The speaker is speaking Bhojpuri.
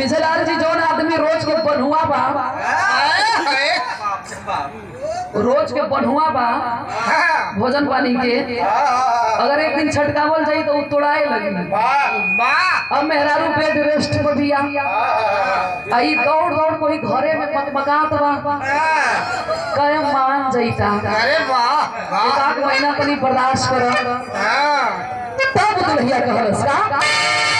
पिछलाल जी जौन आदमी रोज के बन्हुआ बा रोज के बन्हुआ बा भोजन पानी के अगर एक दिन छटकावल जाई तो उ तोड़ाए लगी अब मेहरारू बेड रेस्ट पर दिया आई दौड़ दौड़ कोई घरे में मकमकात बा कहे मान जईता अरे वाह एक आध महीना तनी बर्दाश्त कर हाँ तब दुल्हिया कहलस का